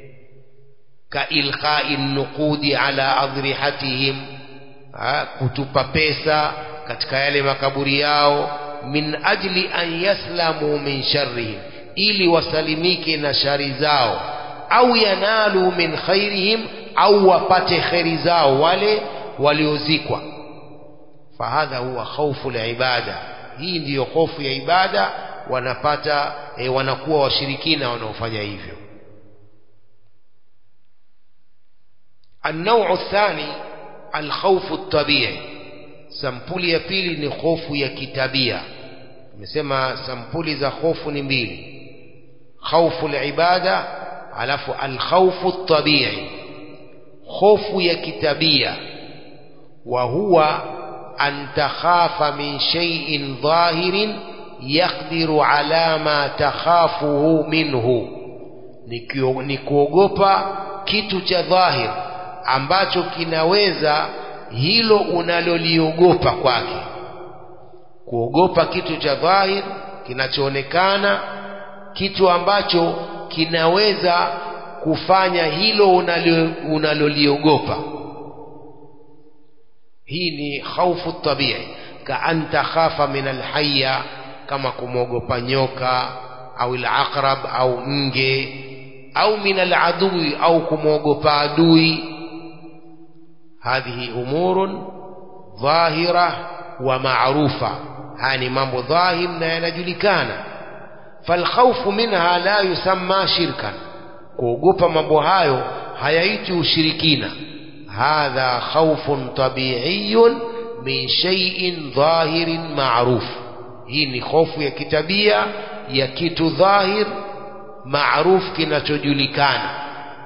kailqai nuqudi ala adrihatihim kutupa pesa katika yale makaburi yao min ajli an yaslamu min sharrihim ili wasalimike na shari zao au yanalu min khairihim au wapate kheri zao wale waliozikwa fahadha huwa khaufu libada hii ndiyo hofu ya ibada wanapata e, wanakuwa washirikina wanaofanya hivyo النوع الثاني الخوف الطبيعي sampuli ya pili ni hofu ya kitabia tumesema sampuli za hofu ni mbili khaufu libada alafu alkhaufu tabii hofu ya kitabia wa huwa an takhafa min shay'in dhahirin yaqdiru ala ma takhafuhu minhu ni kuogopa kitu cha dhahir ambacho kinaweza hilo unaloliogopa kwake kuogopa kitu cha dhahir kinachoonekana kitu ambacho kinaweza kufanya hilo unaloliogopa hii ni khaufu tabii ka an takhafa min alhayya kama kumwogopa nyoka au alaqrab au nge au min aladui au kumwogopa adui هذه أمور ظاهرة ومعروفة هاني مambo ظاهر na yanajulikana فالخوف منها لا يسمى شركا kuogopa mambo hayo hayaiti ushirikina hadha khawfun tabi'iyun min shay'in dhahirin ma'ruf hii ni hofu ya kitabia ya kitu dhahir maaruf kinachojulikana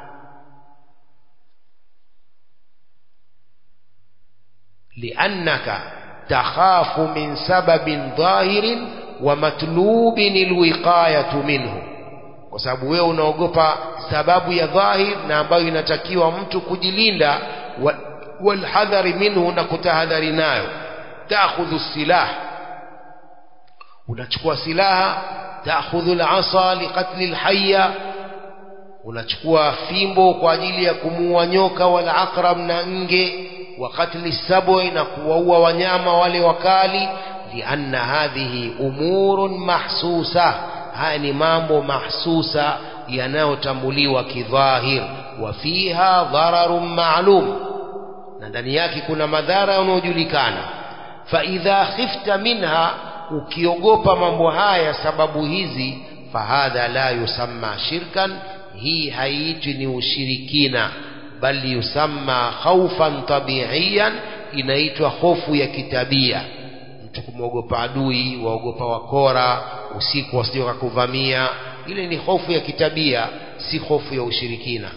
لأنك تخاف من سبب ظاهر ومطلوب الوقاية منه kwa sababu wewe unaogopa sababu ya dhahir na ambayo inatakiwa mtu kujilinda walhadhari minhu na kutahadhari nayo taakhudhu silah unachukua silaha taakhudhu alasa liqatli alhayya unachukua fimbo kwa ajili ya kumuua nyoka wala aqrab na nge wa katli sab'i na kuwaua wanyama wale wakali lianna hadhihi umurun mahsusa haya ni mambo mahsusa yanayotambuliwa kidhahir wa fiha dhararun ma'lum na ndani yake kuna madhara yanayojulikana fa idha khifta minha ukiogopa mambo haya sababu hizi fahadha la yusamma shirkan hii haiitwi ni ushirikina bali yusamma khaufan tabiiyan inaitwa hofu ya kitabia mtu kumwogopa adui waogopa wakora usiku wasije wakakuvamia ile ni hofu ya kitabia si hofu ya ushirikina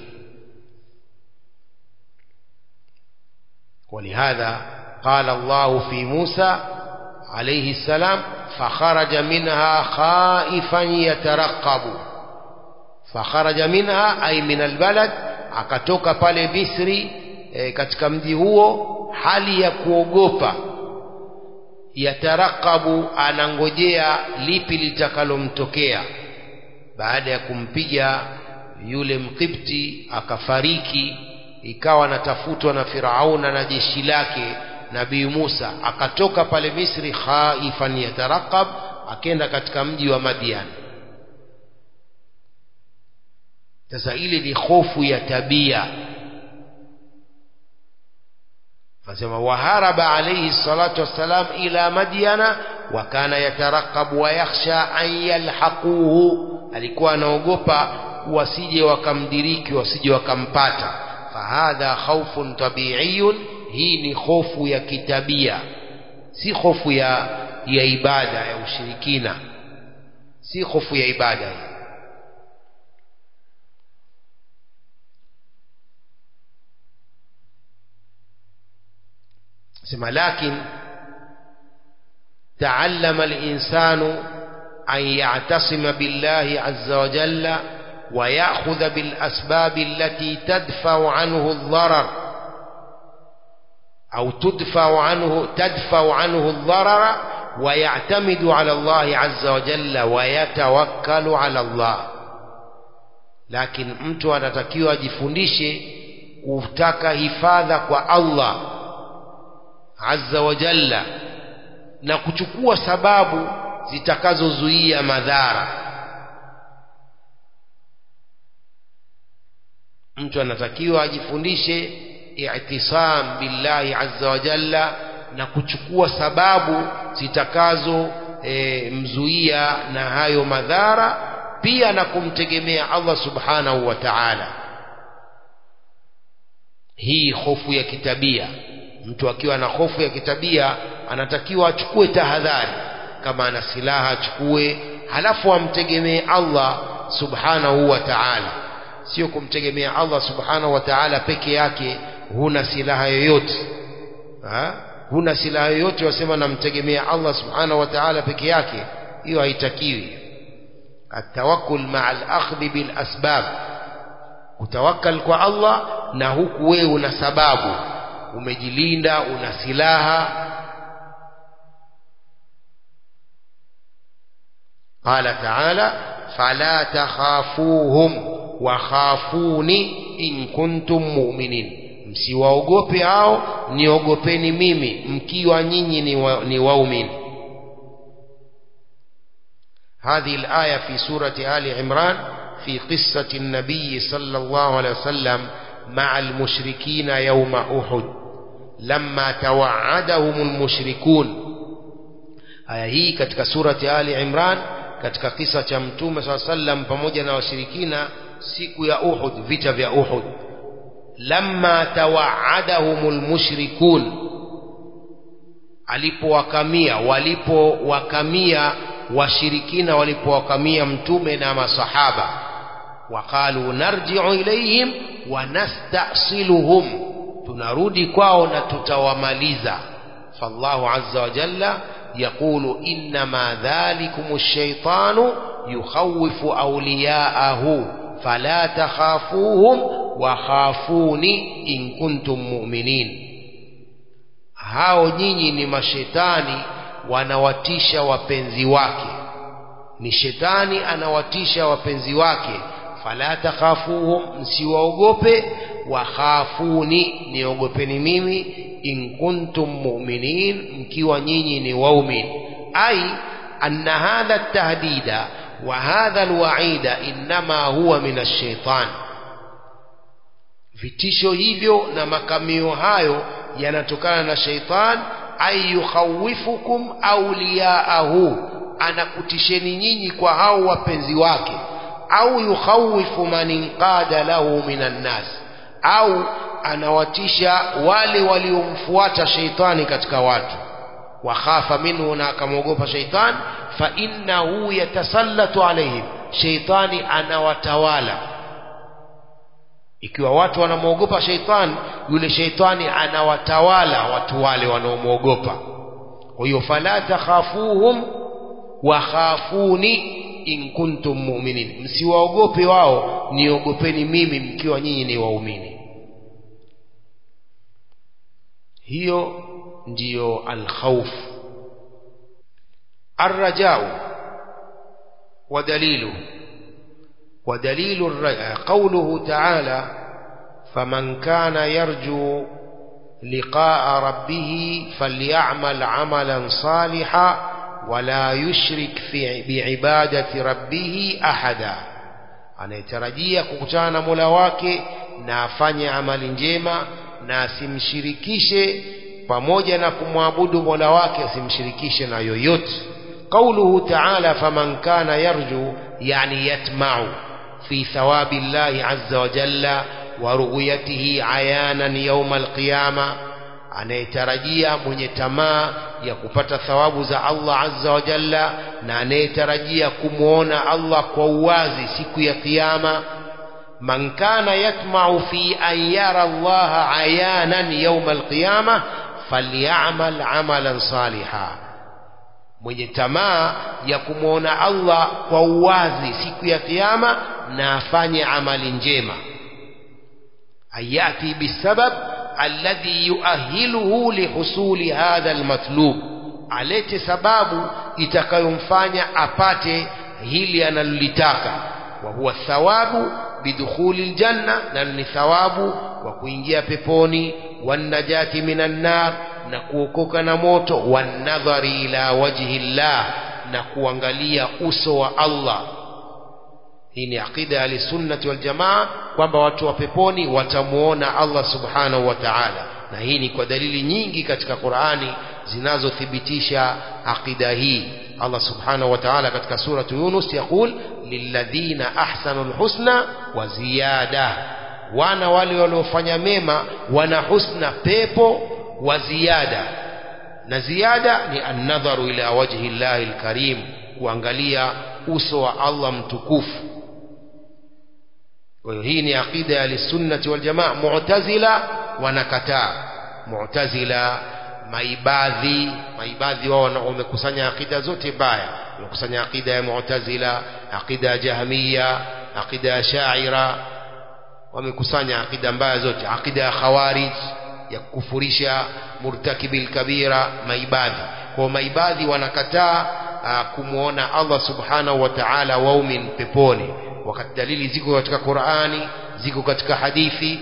ولهذا قال الله في موسى عليه السلام فخرج منها خائفا يترقب فخرج منها أي من البلد akatoka pale Misri e, katika mji huo hali ya kuogopa yatarakabu anangojea lipi litakalomtokea baada ya kumpiga yule mkipti akafariki ikawa anatafutwa na Firauna na jeshi lake Nabii Musa akatoka pale Misri khaifan yatarakab akenda katika mji wa Madian sasa ile ni hofu ya tabia anasema waharaba alayhi salatu wassalam ila madyana wa kana yatarakabu wa yakhsha an yalhaquhu alikuwa anaogopa wasije wakamdiriki wasije wakampata fahadha khawfun tabi'iyun hii ni hofu ya kitabia si hofu ya ya ibada ya ushirikina si hofu ya ibada hii sema lakin تعلم الإنسان أن يعتصم بالله عز وجل ويأخذ بالأسباب التي تدفع عنه الضرر أو تدفع عنه تدفع عنه الضرر ويعتمد على الله عز وجل ويتوكل على الله لكن mtu anatakiwa ajifundishe kutaka hifadha kwa Allah azza wa jalla na kuchukua sababu zitakazozuia madhara mtu anatakiwa ajifundishe i'tisam billahi azza wa jalla na kuchukua sababu zitakazo e, mzuia na hayo madhara pia na kumtegemea Allah subhanahu wa ta'ala hii hofu ya kitabia mtu akiwa na hofu ya kitabia anatakiwa achukue tahadhari kama ana silaha achukue halafu amtegemee Allah subhanahu wa ta'ala sio kumtegemea Allah subhanahu wa ta'ala peke yake huna silaha yoyote ha? huna silaha yoyote wasema namtegemea Allah subhanahu wa ta'ala peke yake hiyo haitakiwi atawakkul ma'a al-akhdh bil asbab kutawakkal kwa Allah na huku wewe una sababu umejilinda una silaha قال تعالى فلا تخافوهم وخافوني إن كنتم مؤمنين msiwaogope hao niogopeni mimi mkiwa nyinyi ni, wa, ni waumini هذه الآية في سورة آل عمران في قصة النبي صلى الله عليه وسلم مع المشركين يوم أحد لما توعدهم المشركون aya hii katika surati Ali Imran katika kisa cha mtume saa sallam pamoja na washirikina siku ya Uhud vita vya Uhud lamma tawaadahumul mushrikun alipowakamia walipowakamia washirikina walipowakamia mtume na masahaba waqalu narji'u ilayhim wa nastasiluhum tunarudi kwao na tutawamaliza fallahu azza wa jalla يقول إنما ذلكم الشيطان يخوف أولياءه فلا تخافوهم وخافوني إن كنتم مؤمنين hao nyinyi ni mashetani wanawatisha wapenzi wake ni shetani anawatisha wapenzi wake fala takhafuhum msiwaogope wakhafuni niogopeni mimi in kuntum mu'minin mkiwa nyinyi ni waumin ai anna hadha at-tahdida wa hadha al-wa'ida inma huwa min ash-shaytan vitisho hivyo na makamio hayo yanatokana na shaitan ay yukhawifukum awliyaahu anakutisheni nyinyi kwa hao wapenzi wake au yukhawifu man inqada lahu minan nas au anawatisha wale waliomfuata sheitani katika watu wakhafa minhu na akamwogopa sheitan fa innahu yatasallatu alaihim sheitani anawatawala ikiwa watu wanamwogopa sheitani yule sheitani anawatawala watu wale wanaomwogopa kwa hiyo fala takhafuhum wakhafuni in kuntum mu'minin msiwaogope wao niogopeni mimi mkiwa nyinyi ni waumini hiyo ndiyo alkhawf arrajau wa dalilu ودليل قوله تعالى فمن كان يرجو لقاء ربه فليعمل عملا صالحا ولا يشرك في بعبادة ربه أحدا anayetarajia kukutana na mola wake na afanye amali njema na asimshirikishe pamoja na kumwabudu mola wake asimshirikishe na yoyote qauluhu taala faman kana yarju yani yatmau في ثواب الله عز وجل ورؤيته عيانا يوم القيامة anayetarajia mwenye tamaa ya kupata thawabu za Allah azza wa jalla na anayetarajia kumwona Allah kwa uwazi siku ya kiyama man kana yatma'u fi an yara Allah ayanan yawm alqiyama falyamal amalan saliha mwenye tamaa ya kumwona Allah kwa uwazi siku ya kiyama na afanye amali njema ayati bisabab alladhi yuahiluhu lihusuli hadha almatlub alete sababu itakayomfanya apate hili analolitaka wa huwa thawabu bidukhuli aljanna na ni thawabu wa kuingia peponi wanajati minan nar na kuokoka na moto wanadhari ila wajhi llah na kuangalia uso wa Allah hii ni aqida ya ahlisunnati waljamaa kwamba watu wa peponi watamuona Allah subhanahu wa ta'ala na hii ni kwa dalili nyingi katika Qur'ani zinazothibitisha aqida hii Allah subhanahu wa ta'ala katika suratu Yunus yakul lilladhina ahsanu alhusna wa ziyada wana wale waliofanya mema wana husna pepo wa ziyada na ziyada ni annadharu ila wajhi llahi alkarim kuangalia uso wa Allah mtukufu kwa hiyo hii ni aqida ya lisunnati wal jamaa mu'tazila wanakataa mu'tazila maibadhi maibadhi wao wamekusanya aqida zote mbaya wamekusanya aqida ya mu'tazila aqida ya jahmiya aqida ya sha'ira wamekusanya aqida mbaya zote aqida ya khawarij ya kukufurisha murtakibil kabira maibadhi kwa maibadhi wanakataa kumwona Allah subhanahu wa ta'ala waumin peponi wakati dalili ziko katika Qur'ani ziko katika hadithi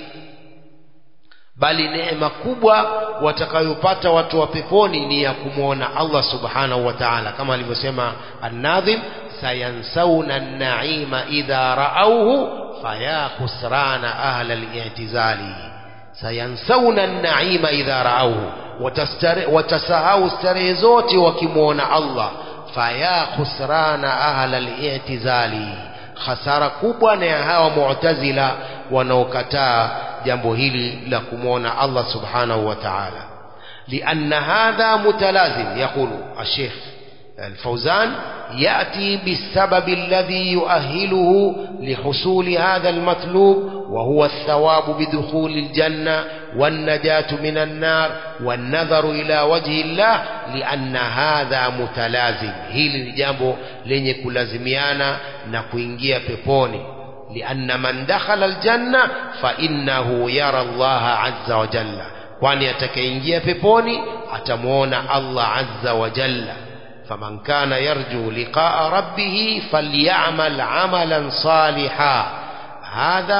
bali neema kubwa watakayopata watu wa peponi ni ya kumwona Allah subhanahu wa ta'ala kama alivyosema an-nadhim sayansawna an-na'ima idha ra'awhu faya khusrana ahla al-i'tizali sayansawna an-na'ima idha ra'awhu watasahau starehe zote wakimwona Allah faya khusrana ahla al-i'tizali hasara kubwa na ya hawa mu'tazila wanaokataa jambo hili la kumwona Allah subhanahu wa ta'ala لأن هذا متلازم يقول الشيخ الفوزان يأتي بالسبب الذي يؤهله لحصول هذا المطلوب وهو الثواب بدخول الجنة والنجاة من النار والنظر إلى وجه الله لأن هذا متلازم هل جambo lenye kulazimiana na kuingia peponi لأن من دخل الجنة فإنه يرى الله عز وجل kwani atakayeingia peponi atamuona Allah azza wa jalla faman kana yarju liqa'a rabbih falyamal amalan salihan hadha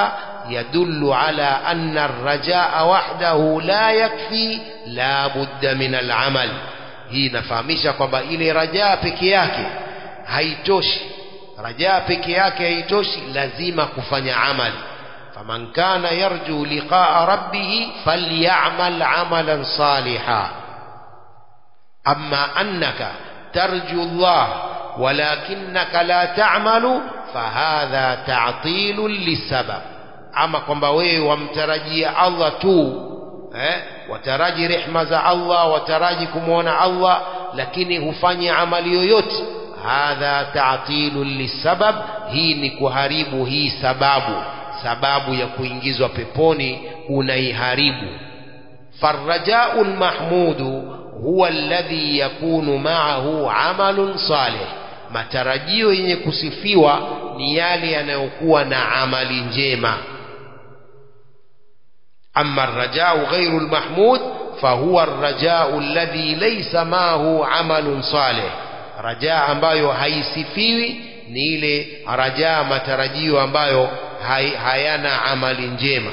يدل على أن الرجاء وحده لا يكفي لا بد من العمل hii inafahamisha kwamba ile rajaa peke yake haitoshi rajaa peke yake haitoshi lazima kufanya amali faman kana yarju liqaa rabbih falyamal amalan saliha amma annaka tarju Allah walakinaka la ta'malu fahadha ta'tilun lisabab ama kwamba wewe wamtarajia Allah tu eh wataraji rehma za Allah wataraji kumwona Allah lakini hufanyi amali yoyote hadha ta'tilun lisabab hii ni kuharibu hii sababu sababu ya kuingizwa peponi unaiharibu farrajau lmahmudu huwa alladhi yakunu ma'ahu amalun salih matarajio yenye kusifiwa ni yale yanayokuwa na amali njema أما الرجاء غير المحمود فهو الرجاء الذي ليس معه عمل صالح رجاء ambayo haisifiwi ni ile rajaa matarajio ambayo hay, hayana amali njema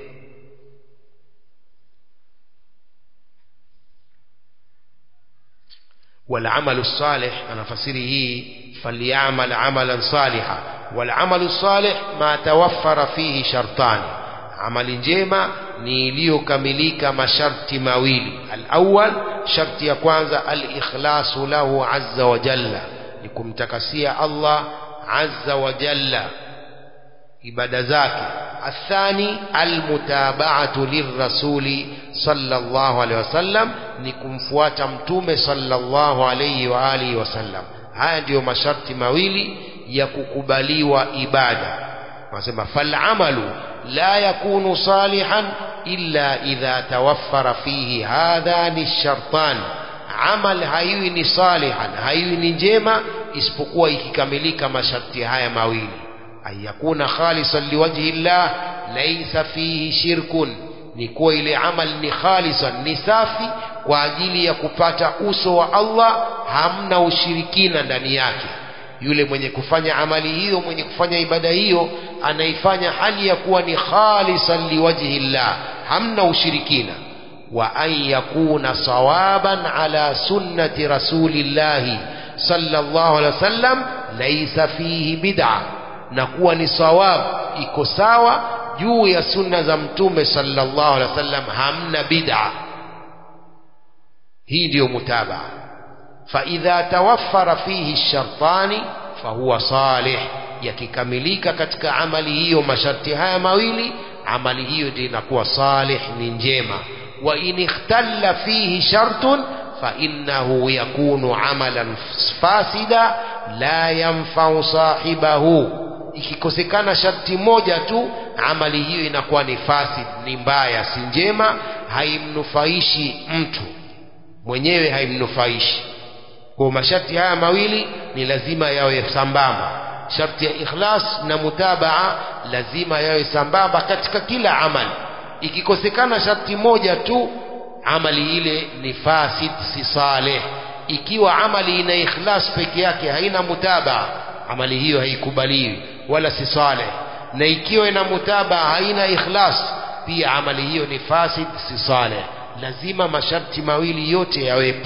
والعمل الصالح أنا فسره فليعمل عملا صالحا والعمل الصالح ما توفر فيه شرطان amali njema ni iliyokamilika masharti mawili alawal sharti ya kwanza alikhlasu lahu azza wa jalla ni kumtakasia Allah azza wa jalla ibada zake athani almutaba'atu lirrasuli sallallahu alaihi wasallam ni kumfuata mtume sallallahu alaihi wa alihi wasallam haya ndiyo masharti mawili ya kukubaliwa ibada wanasema falamalu لا يكون صالحا إلا إذا توفر فيه هذان الشرطان عمل هايوي صالحا هايوي njema isipokuwa ikikamilika masharti haya mawili an yakuna khalisan liwajhi llah laysa fihi shirkun ni kuwa ile amal ni khalisan ni safi kwa ajili ya kupata uso wa Allah hamna ushirikina ndani yake yule mwenye kufanya amali hiyo mwenye kufanya ibada hiyo anaifanya hali ya kuwa ni khalisan liwajhi llah hamna ushirikina wa an yakuna sawaban ala sunnati rasulillahi sallallahu alaihi wasallam laysa fihi bid'a na kuwa ni sawab iko sawa juu ya sunna za mtume sallallahu alaihi wasallam hamna bid'a hii ndiyo mutabaa فإذا توفر فيه الشرطان فهو صالح yakikamilika katika amali hiyo masharti haya mawili amali hiyo ndio inakuwa salih ni njema wa in ikhtalla fihi shartun fa innahu yakunu amalan fasida la yanfa'u sahibahu ikikosekana sharti moja tu amali hiyo inakuwa ni fasid ni mbaya si njema haimnufaishi mtu mwenyewe haimnufaishi kwa masharti haya mawili ni lazima yawe sambamba sharti ya ikhlas na mutabaa lazima yawe sambamba katika kila amali ikikosekana sharti moja tu amali ile ni fasid si saleh ikiwa amali ina ikhlas peke yake haina mutabaa amali hiyo haikubaliwi wala si saleh na ikiwa ina mutabaa haina ikhlas pia amali hiyo ni fasid si saleh lazima masharti mawili yote yawepo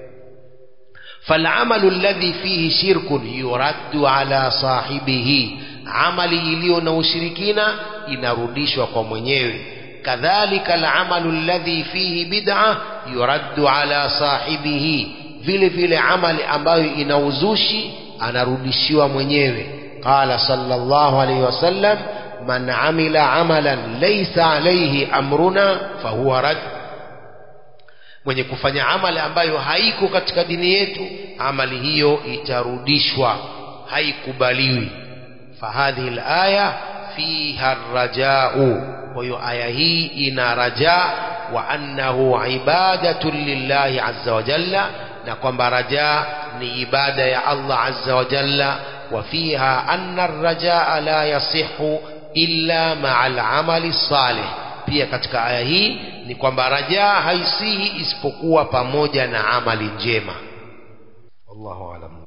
فالعمل الذي فيه شرك يرد على صاحبه amali iliyo na ushirikina inarudishwa kwa mwenyewe kadhalika alamalu alladhi fihi bid'a yuraddu ala sahibihi vile vile amali ambayo ina uzushi anarudishiwa mwenyewe qala sallallahu alayhi wasallam man amila amalan laysa alayhi amruna fahuwa rad mwenye kufanya amali ambayo haiko katika dini yetu amali hiyo itarudishwa haikubaliwi fahadhihi alaya fiha rajau kwa hiyo aya hii ina raja wa annahu ibadatun lillahi azza wa jalla na kwamba raja ni ibada ya Allah azza wa jalla wa fiha anna arrajaa la yasihu illa ma'a al-amali salih pia katika aya hii ni kwamba rajaa haisihi isipokuwa pamoja na amali njema wallahu alam